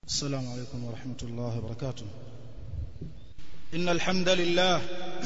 السلام عليكم ورحمة الله وبركاته إن الحمد لله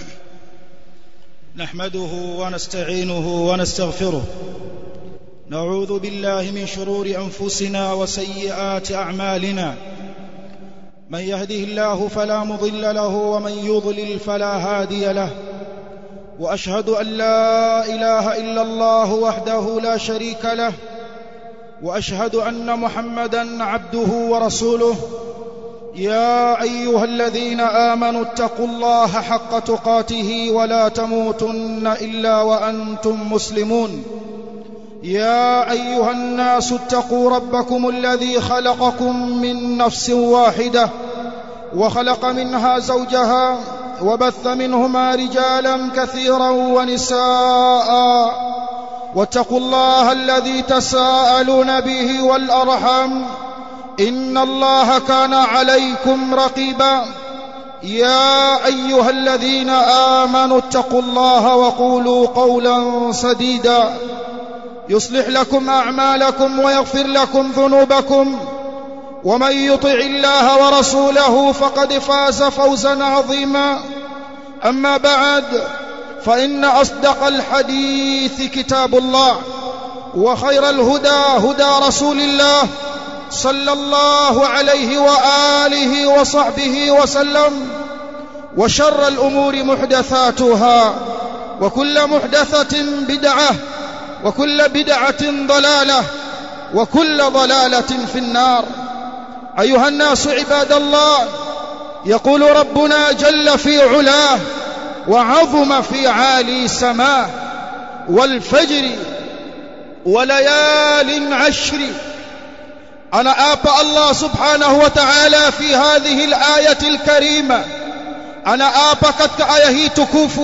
نحمده ونستعينه ونستغفره نعوذ بالله من شرور أنفسنا وسيئات أعمالنا من يهده الله فلا مضل له ومن يضلل فلا هادي له وأشهد أن لا إله إلا الله وحده لا شريك له واشهد ان محمدا عبده ورسوله يا ايها الذين امنوا اتقوا الله حق تقاته ولا تموتن الا وانتم مسلمون يا ايها الناس اتقوا ربكم الذي خلقكم من نفس واحده وخلق منها زوجها وبث منهما رجالا كثيرا ونساء واتقوا الله الذي تساءلون به والارحام ان الله كان عليكم رقيبا يا ايها الذين امنوا اتقوا الله وقولوا قولا سديدا يصلح لكم اعمالكم ويغفر لكم ذنوبكم ومن يطع الله ورسوله فقد فاز فوزا عظيما اما بعد فإن أصدق الحديث كتاب الله وخير الهدى هدى رسول الله صلى الله عليه وآله وصحبه وسلم وشر الأمور محدثاتها وكل محدثة بدعة وكل بدعة ضلالة وكل ضلالة في النار أيها الناس عباد الله يقول ربنا جل في علاه وعظم في عالي سماه والفجر وليال عشر أنا آب الله سبحانه وتعالى في هذه الآية الكريمة أنا آب كتك آية تكوف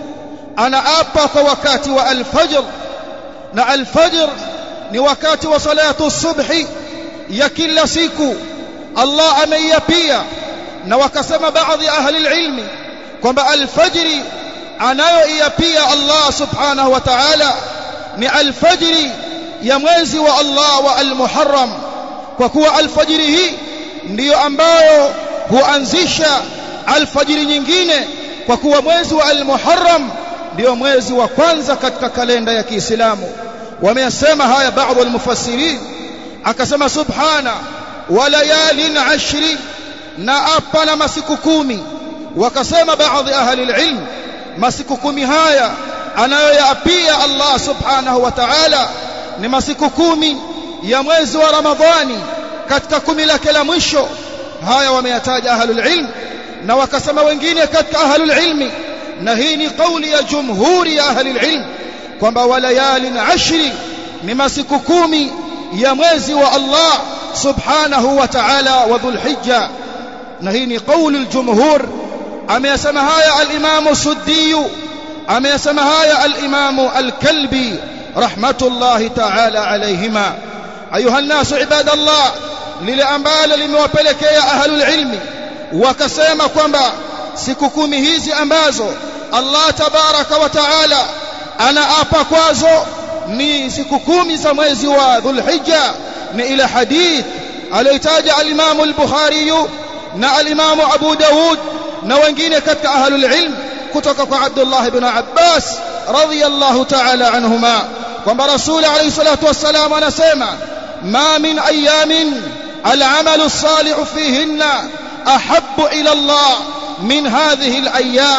أنا آب وكات والفجر na alfajr ni wakati wa salatu subhi ya kila siku Allah ameiapia na wakasema baadhi ahli ilmi kwamba alfajri anayoiapia Allah subhanahu wa ta'ala ni alfajri ya mwezi wa Allah wa almuharram kwa kuwa alfajri hii ndiyo ambayo huanzisha alfajri nyingine kwa kuwa mwezi wa almuharram ndio mwezi wa kwanza katika kalenda ya Kiislamu wameyasema haya baadhi almufassirin akasema subhana wa layalin ashri na apa na masiku kumi wakasema baadhi ahli ilm masiku kumi haya anayoyaapia Allah subhanahu wa ta'ala ni masiku kumi ya mwezi wa Ramadhani katika kumi lake la mwisho haya wameyataja ahli ilm na wakasema wengine katika ahli ilmi na hii ni kauli ya jumhuri ya ahli ilm kwamba walayalin ashri ni masiku kumi ya mwezi wa Allah subhanahu wa ta'ala wa dhulhijja na hii ni kauli aljumhur ameyasema haya al-Imam Suddi ameyasema haya al-Imam al-Kalbi rahmatullahi ta'ala alayhima ayuha an-nas ibadallah lile ambalo limewapelekea ahlul ilmi wakasema kwamba siku kumi hizi ambazo Allah tabaraka wa taala anaapa kwazo ni siku kumi za mwezi wa Dhulhijja ni ila hadith aliyotaja al-Imam al-Bukhari na al-Imam Abu Dawud na wengine katika ahlul ilm kutoka kwa Abdullah ibn Abbas radhiyallahu ta'ala anhuma kwamba Rasul alayhi salatu wassalam anasema ma min ayamin al-amalu as-salih fihinna ahabbu ila Allah min hadhihi al-ayyam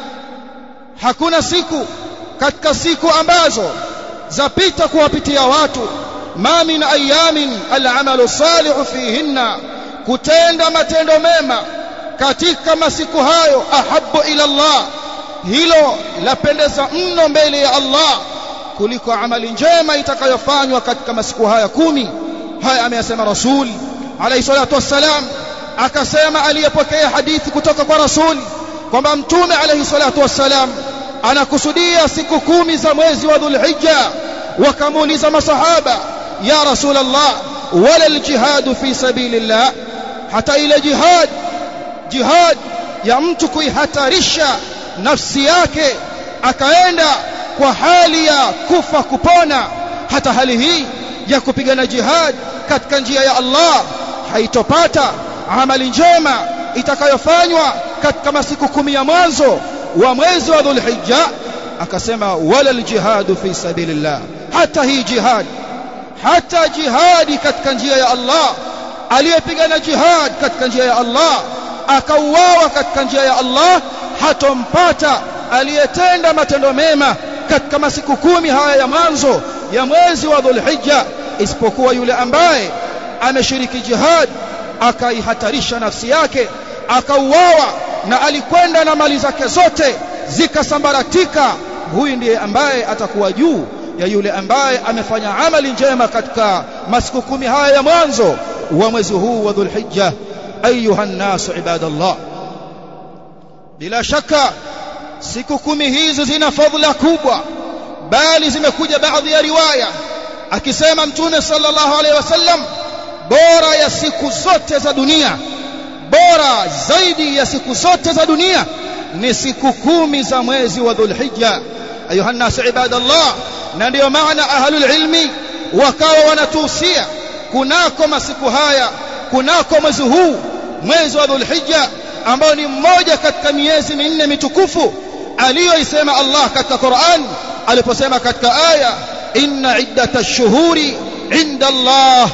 hakuna siku katika siku ambazo zapita kuwapitia watu ma min ayamin al-amalu as-salih fihinna kutenda matendo mema katika masiku hayo ahabbu ila Allah hilo lapendeza mno mbele ya Allah kuliko amali njema itakayofanywa katika masiku haya kumi haya ameyasema rasul alayhi salatu wassalam akasema aliyepokea hadithi kutoka kwa rasul kwamba mtume alayhi salatu wassalam anakusudia siku kumi za mwezi wa dhulhijja wakamuuliza masahaba ya rasul Allah wala aljihad fi sabilillah hata ile jihad jihad ya mtu kuihatarisha nafsi yake akaenda kwa hali ya kufa kupona hata hali hii ya kupigana jihad katika njia ya Allah haitopata amali njema itakayofanywa katika masiku kumi ya mwanzo wa mwezi wa dhulhijja akasema wala aljihadu fi sabilillah hata hii jihad hata jihadi katika njia ya Allah aliyepigana jihad katika njia ya Allah akauawa katika njia ya Allah hatompata aliyetenda matendo mema katika masiku kumi haya ya mwanzo ya mwezi wa Dhulhijja isipokuwa yule ambaye ameshiriki jihad akaihatarisha nafsi yake akauawa na alikwenda na mali zake zote zikasambaratika huyu ndiye ambaye atakuwa juu ya yule ambaye amefanya amali njema katika masiku kumi haya ya mwanzo wa mwezi huu wa Dhulhijja ayuha nnasu ibadallah bila shaka siku kumi hizi zina fadhila kubwa bali zimekuja baadhi ya riwaya akisema mtume sallallahu alaihi wasallam bora ya siku zote za dunia bora zaidi ya siku zote za dunia ni siku kumi za mwezi wa dhulhijja ayuha nnasu ibadallah na ndiyo maana ahlul ilmi wakawa wanatuhusia kunako masiku haya kunako mwezi huu mwezi wa dhulhijja ambao ni mmoja katika miezi minne mitukufu aliyoisema Allah katika Qur'an aliposema katika aya inna iddata ash-shuhuri inda Allah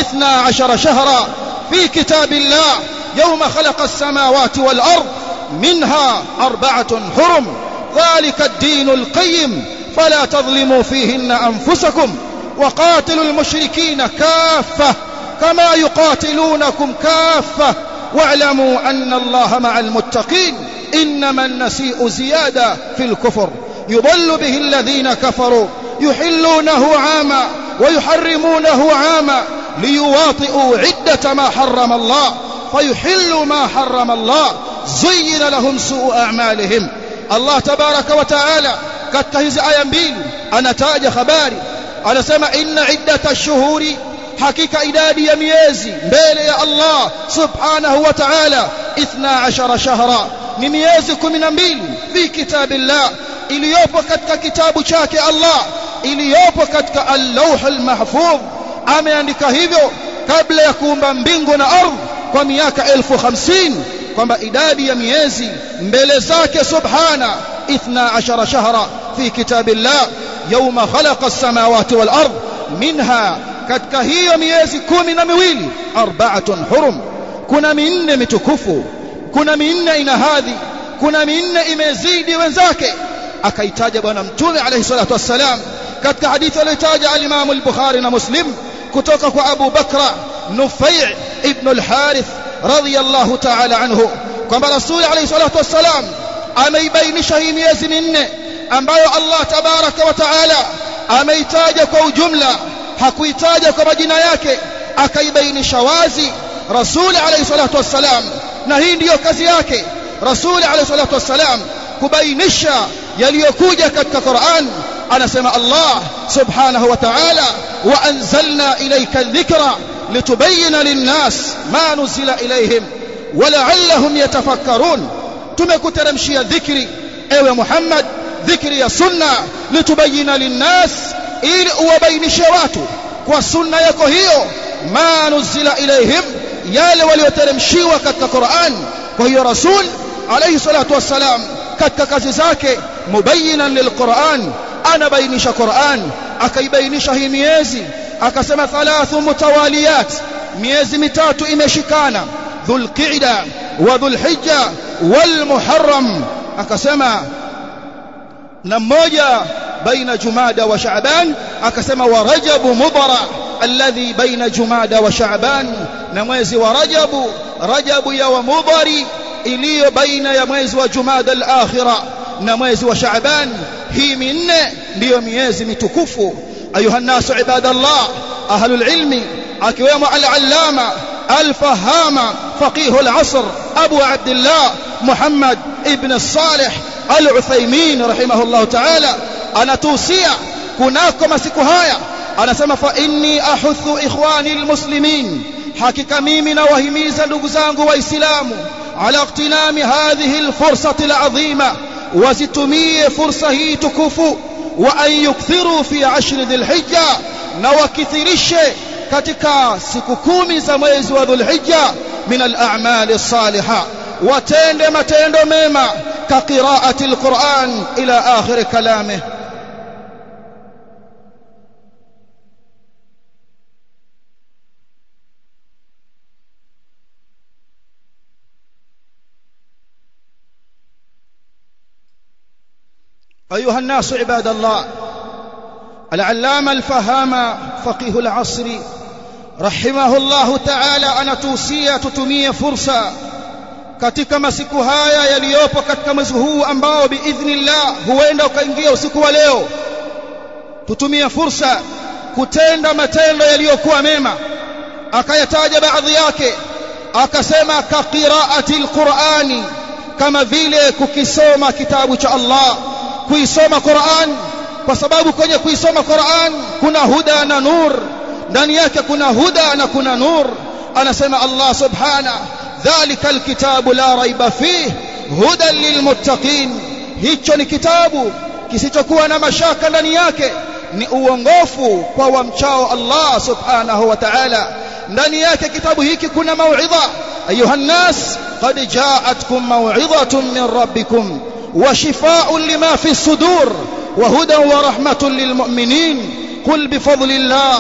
12 shahra fi kitabillah yawma khalaqa as-samawati wal ard minha arba'atun hurum dhalika ad-din al-qayyim fala tadhlimu fihinna anfusakum وقاتلوا المشركين كافة كما يقاتلونكم كافة واعلموا أن الله مع المتقين إنما النسيء زيادة في الكفر يضل به الذين كفروا يحلونه عاما ويحرمونه عاما ليواطئوا عدة ما حرم الله فيحلوا ما حرم الله زين لهم سوء أعمالهم الله تبارك وتعالى كتهز آية mbili anataja habari anasema inna iddata ash-shuhuri hakika idadi ya miezi mbele ya Allah subhanahu wa ta'ala 12 shahra ni miezi 12 fi kitabillah iliyopo katika kitabu chake Allah iliyopo katika al-lawh al-mahfuz ameandika hivyo kabla ya kuumba mbingu na ardhi kwa miaka elfu hamsini kwamba idadi ya miezi mbele zake subhana 12 shahra fi kitabillah yawma khalaqa as-samawati wal ard minha katika hiyo miezi kumi na miwili arba'atun hurum kuna minne mitukufu kuna minne ina hadhi kuna minne imezidi wenzake akaitaja bwana mtume alayhi salatu wassalam katika hadithi aliyotaja al-Imam al-Bukhari na Muslim kutoka kwa Abu Bakra Nufai' ibn al-Harith radiyallahu ta'ala anhu kwamba Rasul alayhi salatu wassalam ameibainisha hii miezi minne ambayo Allah tabaraka wa taala ameitaja kwa ujumla hakuitaja kwa majina yake akaibainisha wazi Rasul alayhi salatu wassalam na hii ndiyo kazi yake Rasul alayhi salatu wassalam kubainisha yaliyokuja katika Qur'an anasema Allah subhanahu wa ta'ala wa anzalna ilayka dhikra litubayyana lin-nas ma nuzila ilayhim wa la'allahum yatafakkarun tumekuteremshia dhikri ewe Muhammad dhikri ya sunna litubayina linnas ili uwabainishe watu kwa sunna yako hiyo ma nuzila ilaihim yale walioteremshiwa katika Qur'an kwa hiyo rasul alayhi salatu wassalam katika kazi zake mubayinan lilquran anabainisha Qur'an akaibainisha hii miezi akasema thalathu mutawaliyat miezi mitatu imeshikana dhulqa'da wa dhulhijja wal muharram akasema na mmoja baina jumada wa shaaban akasema wa rajabu mudara alladhi baina jumada wa shaaban na mwezi wa rajabu rajabu ya wa mudari iliyo baina ya mwezi wa jumada al-akhira na mwezi wa shaaban hii minne ndiyo miezi mitukufu ayuha nasu ibadallah ahlul ilmi akiwemo al-allama al-fahama faqih al-asr abu abdullah muhammad ibn الصالح al-Uthaymeen rahimahullah ta'ala anatuhusia kunako masiku haya anasema fa inni ahuthu ikhwani almuslimin hakika mimi nawahimiza ndugu zangu waislamu ala iqtinami hadhihi alfursati alazima wazitumie fursa hii tukufu wa an yukthiru fi ashri dhilhijja na wakithirishe katika siku kumi za mwezi wa dhulhijja min al-a'mali salihah watende matendo mema ka qiraati al-Qur'an ila akhir kalamihi أيها الناس عباد الله العلامة الفهام فقيه العصر رحمه الله تعالى anatuhusia tutumie fursa katika masiku haya yaliyopo katika mwezi huu ambao biidhnillah huenda ukaingia usiku wa leo tutumie fursa kutenda matendo yaliyokuwa mema akayataja baadhi yake akasema ka qiraati alqurani kama vile kukisoma kitabu cha Allah kuisoma Qur'an kwa sababu kwenye kuisoma Qur'an kuna huda na nur ndani yake kuna huda na kuna nur anasema Allah subhana dhalika alkitabu la raiba fih hudan lilmuttaqin hicho ni kitabu kisichokuwa na mashaka ndani yake ni uongofu kwa wamchao Allah subhanahu wa ta'ala ndani yake kitabu hiki kuna mauidha ayuha nas qad ja'atkum maw'idhatun min rabbikum وشفاء لما في الصدور وهدى ورحمة للمؤمنين قل بفضل الله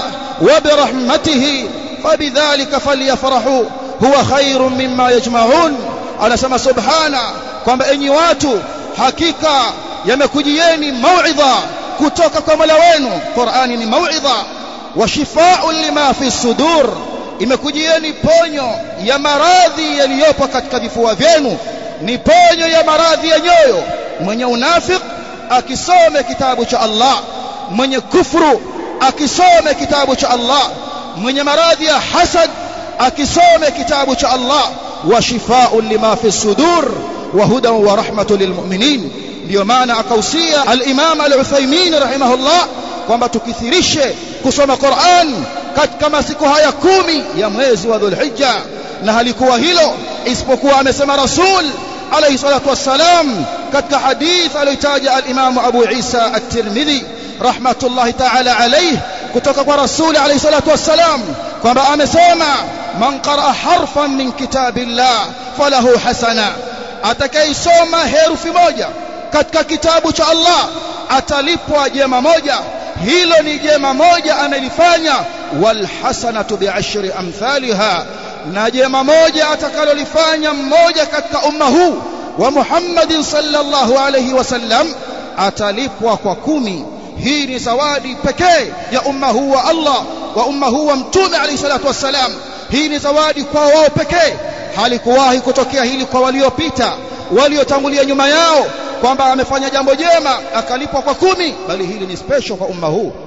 وبرحمته فبذلك فليفرحوا هو خير مما يجمعون على سما سبحانه kwamba enyi watu hakika yamekujieni mauidha kutoka kwa Mola wenu Qur'ani ni mauidha wa shifaa'un lima fi sudur imekujieni ponyo ya maradhi yaliyopo katika vifua vyenu ni ponyo ya maradhi ya nyoyo mwenye unafik akisome kitabu cha Allah mwenye kufru akisome kitabu cha Allah mwenye maradhi ya hasad akisome kitabu cha Allah wa shifaa'un lima fi sudur wa hudan wa rahmatun lilmu'minin ndio maana akausia al-Imam al-Uthaymeen rahimahullah kwamba tukithirishe kusoma Qur'an katika masiku haya kumi ya mwezi wa Dhulhijja na halikuwa hilo isipokuwa amesema Rasul alayhi salatu wassalam katika hadith aliyotaja al-Imam Abu Isa at-Tirmidhi rahmatullahi ta'ala alayhi kutoka kwa Rasul alayhi salatu wassalam kwamba amesema man qaraa harfan min kitabillah falahu hasana atakayesoma herufi moja katika kitabu cha Allah atalipwa jema moja hilo ni jema moja amelifanya wal hasanatu bi'ashri amthaliha na jema moja atakalolifanya mmoja katika umma huu wa Muhammadin sallallahu alayhi wasallam atalipwa kwa kumi hii ni zawadi pekee ya umma huu wa Allah wa umma huu wa mtume alayhi salatu wassalam hii ni zawadi kwa wao pekee halikuwahi kutokea hili kwa waliopita waliotangulia nyuma yao kwamba amefanya jambo jema akalipwa kwa kumi bali hili ni special kwa umma huu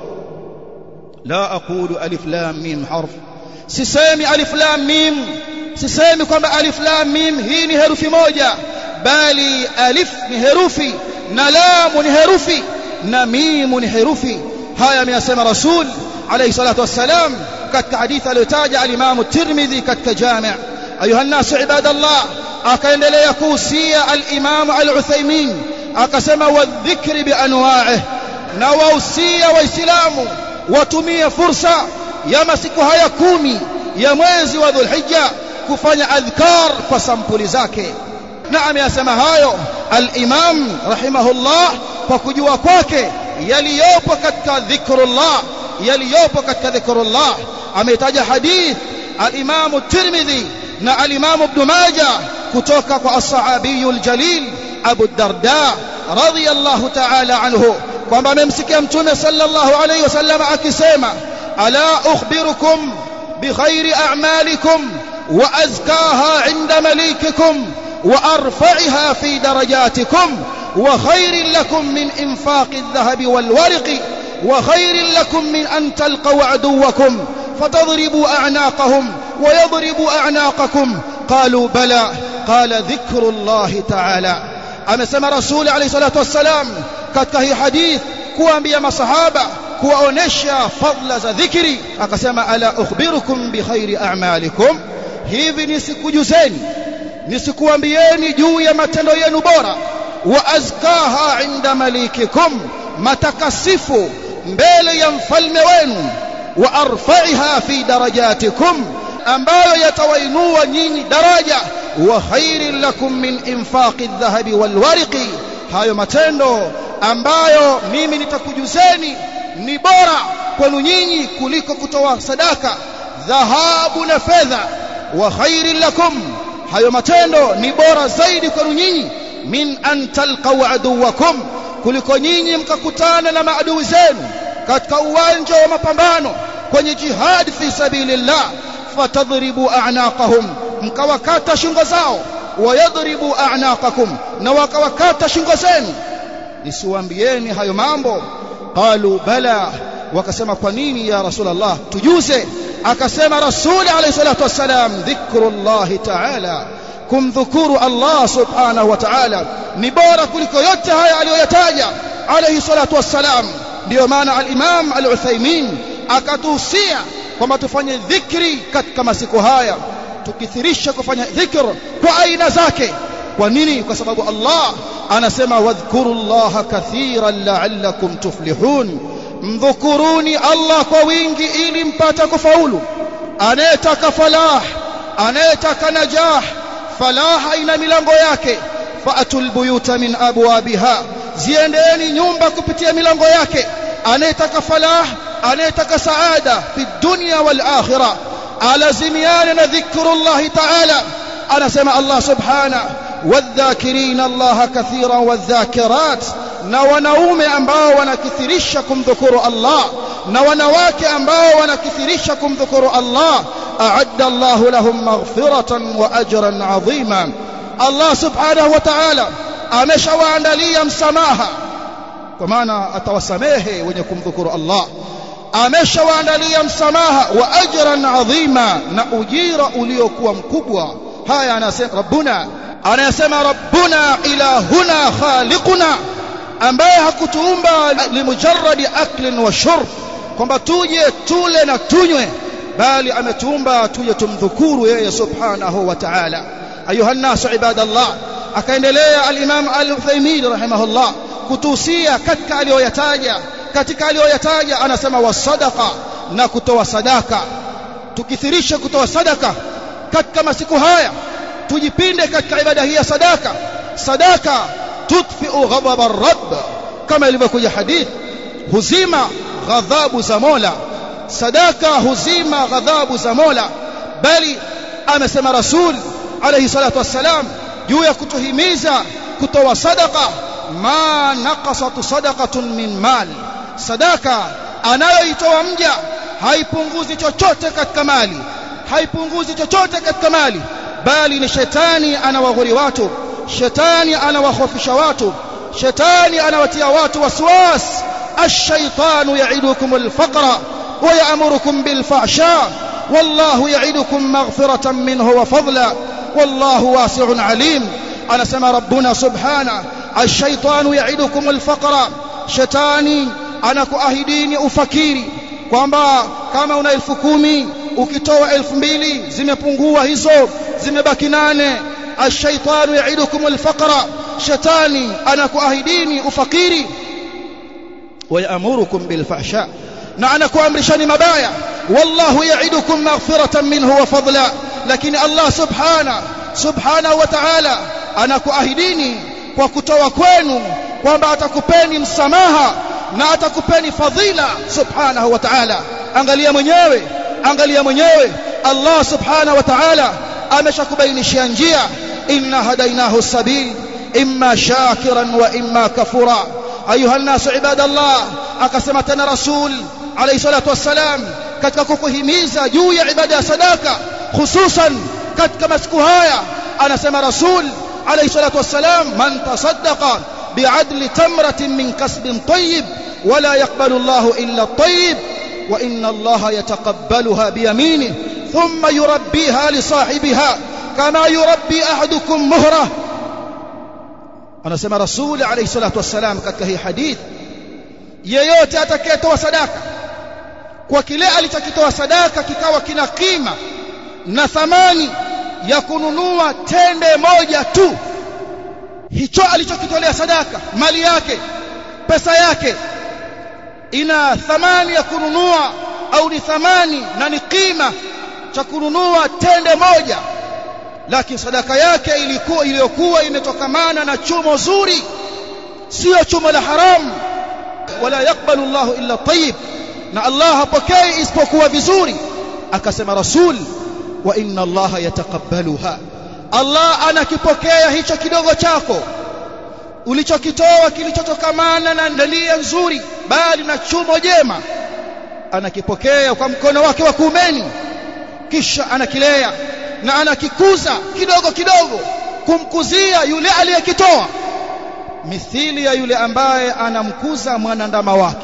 la aqulu alif lam mim harf sisemi alif lam mim sisemi kwamba alif lam mim hii ni herufi moja bali alif ni herufi na lam ni herufi na mim ni herufi haya ameyasema rasul alayhi salatu wassalam katika hadithi aliyotaja al-Imam at-Tirmidhi katika Jami' ayuha an-nas ibadallah akaendelea kuhusia al-Imam al-Uthaymeen akasema wadhikri bi anwa'ihi na wahusia waislamu watumie fursa ya masiku haya kumi ya mwezi wa Dhulhijja kufanya adhkar kwa sampuli zake na ameyasema hayo al-Imam rahimahullah kwa kujua kwake yaliyopo katika dhikrullah yaliyopo katika dhikrullah ametaja hadith al-Imam Tirmidhi na al-Imam Ibn Majah kutoka kwa as-sahabiyul jalil Abu Darda radiyallahu ta'ala anhu kwamba amemsikia mtume sallallahu alayhi wasallam akisema ala ukhbirukum bikhairi a'malikum wa azkaha 'inda malikikum wa arfa'iha fi darajatikum wa khairin lakum min infaqi adh-dhahabi wal warqi wa khairin lakum min an talqaw aduwakum فتضربوا أعناقهم ويضربوا أعناقكم قالوا بلى قال ذكر الله تعالى amesema rasuli alayhi salatu wassalam katika hii hadith kuambia masahaba kuwaonesha fadla za dhikri akasema ala ukhbirukum bi khairi a'malikum hivi nisikujuzeni nisikuambieni juu ya matendo yenu bora wa azkaha inda malikikum matakasifu mbele ya mfalme wenu wa arfa'iha fi darajatikum ambayo yatawainua nyinyi daraja wa khairin lakum min infaqi adh-dhahabi wal warqi hayo matendo ambayo mimi nitakujuzeni ni bora kwenu nyinyi kuliko kutoa sadaka dhahabu na fedha wa khairin lakum hayo matendo ni bora zaidi kwenu nyinyi min an talqaw aduwakum kuliko nyinyi mkakutana na maadui zenu katika uwanja wa mapambano kwenye jihad fi sabilillah fatadribu a'naqahum mkawakata shingo zao wayadribu a'naqakum na wakawakata shingo zenu nisiwaambieni hayo mambo qalu bala wakasema kwa nini ya rasulullah tujuze akasema rasuli alayhi salatu wassalam dhikrullahi ta'ala kumdhukuru Allah subhanahu wa ta'ala ni bora kuliko yote haya aliyoyataja alayhi salatu wassalam ndio maana al-Imam al-Uthaymeen akatuhusia kwamba tufanye dhikri katika masiku haya tukithirisha kufanya dhikr kwa aina zake kwa nini kwa sababu Allah anasema wadhkurullaha kathiran la'allakum tuflihun mdhukuruni Allah kwa wingi ili mpate kufaulu anayetaka falah anayetaka najah falaha ina milango yake faatul buyuta min abwabiha ziendeeni nyumba kupitia milango yake anayetaka falah anayetaka saada fi dunya wal akhirah alazimiana na dhikrullah ta'ala anasema Allah subhanahu wadhakirina Allah kathiran wadhakirat na wanaume ambao wanakithirisha kumdhukuru Allah na wanawake ambao wanakithirisha kumdhukuru Allah a'adda Allah lahum maghfiratan wa ajran 'azima Allah subhanahu wa ta'ala ameshawaandalia msamaha kwa maana atawasamehe wenye kumdhukuru Allah ameshawaandalia msamaha wa ajran 'azima na ujira uliokuwa mkubwa haya anasema rabbuna anayesema rabbuna ilahuna khaliquna ambaye hakutuumba limujarradi aklin wa shurb kwamba tuje tule na tunywe bali ametuumba tuje tumdhukuru yeye subhanahu wa ta'ala ayuha nasu ibadallah akaendelea al-imam al-Uthaymeen rahimahullah kutuhusia katika aliyoyataja katika aliyoyataja anasema wasadaqa na kutoa sadaka tukithirisha kutoa sadaka katika masiku haya tujipinde katika ibada hii ya sadaka sadaka tudfi'u ghadab ar-rabb kama ilivyokuja hadith huzima ghadhabu za Mola sadaka huzima ghadhabu za Mola bali amesema rasul alayhi salatu wassalam juu ya kutuhimiza kutoa sadaka ma naqasat sadaqatun min mali sadaka anayoitoa mja haipunguzi chochote katika mali haipunguzi chochote katika mali bali ni shetani anawaghuri watu shetani anawahofisha watu shetani anawatia watu waswas الشيطان يعدكم الفقر ويأمركم بالفحشاء والله يعدكم مغفرة منه وفضلا والله واسع عليم أنا سمى ربنا سبحانه الشيطان يعدكم الفقر شتاني أنا كأهديني أفكيري kwamba kama una elfu kumi ukitoa elfu mbili zimepungua hizo zimebaki nane ashaitanu yaidukum alfaqra shetani anakuahidini ufakiri wayamurukum bilfahsha na anakuamrishani mabaya wallahu yaidukum maghfiratan minhu wa fadla lakini Allah subhana subhanahu wa ta'ala anakuahidini kwa kutoa kwenu kwamba atakupeni msamaha na atakupeni fadhila subhanahu wa ta'ala angalia mwenyewe angalia mwenyewe Allah subhanahu wa ta'ala ameshakubainishia njia inna hadainahu sabil imma shakiran wa imma kafura ayuha الناس ibadallah akasema tena rasul alayhi salatu wassalam katika kukuhimiza juu ya ibada ya sadaka hususan katika masiku haya anasema rasul alayhi salatu wassalam man tasaddaqa bi'adli tamratin min kasbin tayyib ولا يقبل الله إلا الطيب وإن الله يتقبلها بيمينه ثم يربيها لصاحبها كما يربي أحدكم مهرة أنا سمع رسول عليه الصلاة والسلام katika hii hadith yeyote atakayetoa sadaka kwa kile alichokitoa sadaka kikawa kina kima na thamani ya kununua tende moja tu hicho alichokitolea sadaka mali yake pesa yake ina thamani ya kununua au ni thamani na ni kima cha kununua tende moja lakini sadaka yake ilikuwa iliyokuwa imetokamana na chumo zuri sio chumo la haramu wala yakbalu Allahu illa tayyib na Allah hapokei isipokuwa vizuri akasema rasul wa inna Allah yataqabbaluha Allah anakipokea hicho kidogo chako ulichokitoa kilichotokamana na nia nzuri bali na chumo jema anakipokea kwa mkono wake wa kuumeni kisha anakilea na anakikuza kidogo kidogo kumkuzia yule aliyekitoa mithili ya yule ambaye anamkuza mwanandama wake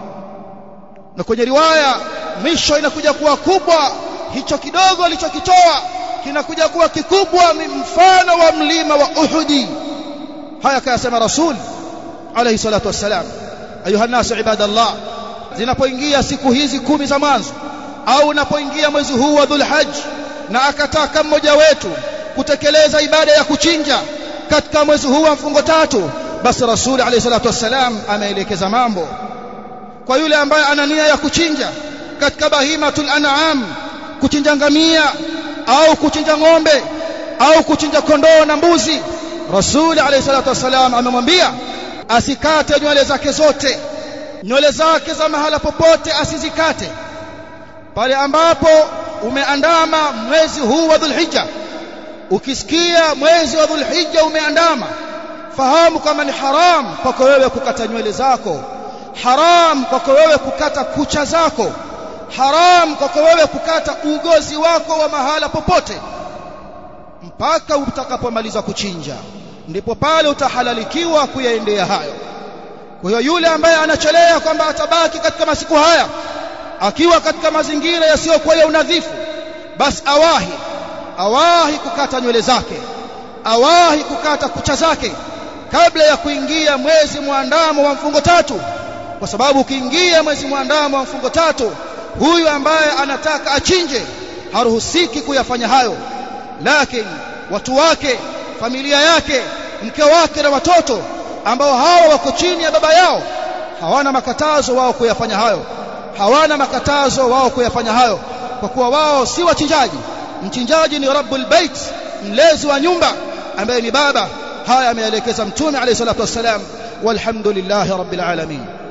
na kwenye riwaya mwisho inakuja kuwa kubwa hicho kidogo alichokitoa kinakuja kuwa kikubwa mfano wa mlima wa Uhudi haya kayasema rasul alayhi salatu wassalam ayuha nasu ibadallah zinapoingia siku hizi kumi za mwanzo au unapoingia mwezi huu wa dhulhajj na akataka mmoja wetu kutekeleza ibada ya kuchinja katika mwezi huu wa mfungo tatu basi rasul alayhi salatu wassalam ameelekeza mambo kwa yule ambaye ana nia ya kuchinja katika bahimatul an'am kuchinja ngamia au kuchinja ng'ombe au kuchinja kondoo na mbuzi rasul alayhi salatu wassalam amemwambia asikate nywele zake zote nywele zake za mahala popote asizikate pale ambapo umeandama mwezi huu wa dhulhijja ukisikia mwezi wa dhulhijja umeandama fahamu kama ni haram kwako wewe kukata nywele zako haram kwako wewe kukata kucha zako haram kwako wewe kukata ugozi wako wa mahala popote mpaka utakapomaliza kuchinja ndipo pale utahalalikiwa kuyaendea hayo kwa hiyo yule ambaye anachelea kwamba atabaki katika masiku haya akiwa katika mazingira yasiyokuwa ya unadhifu basi awahi awahi kukata nywele zake awahi kukata kucha zake kabla ya kuingia mwezi mwandamo wa mfungo tatu kwa sababu ukiingia mwezi mwandamo wa mfungo tatu huyu ambaye anataka achinje haruhusiki kuyafanya hayo lakini watu wake familia yake mke wake na watoto ambao hawa wako chini ya baba yao hawana makatazo wao kuyafanya hayo hawana makatazo wao kuyafanya hayo kwa kuwa wao si wachinjaji mchinjaji ni rabbul bait mlezi wa nyumba ambaye ni baba haya ameelekeza mtume alayhi salatu wassalam walhamdulillahi rabbil alamin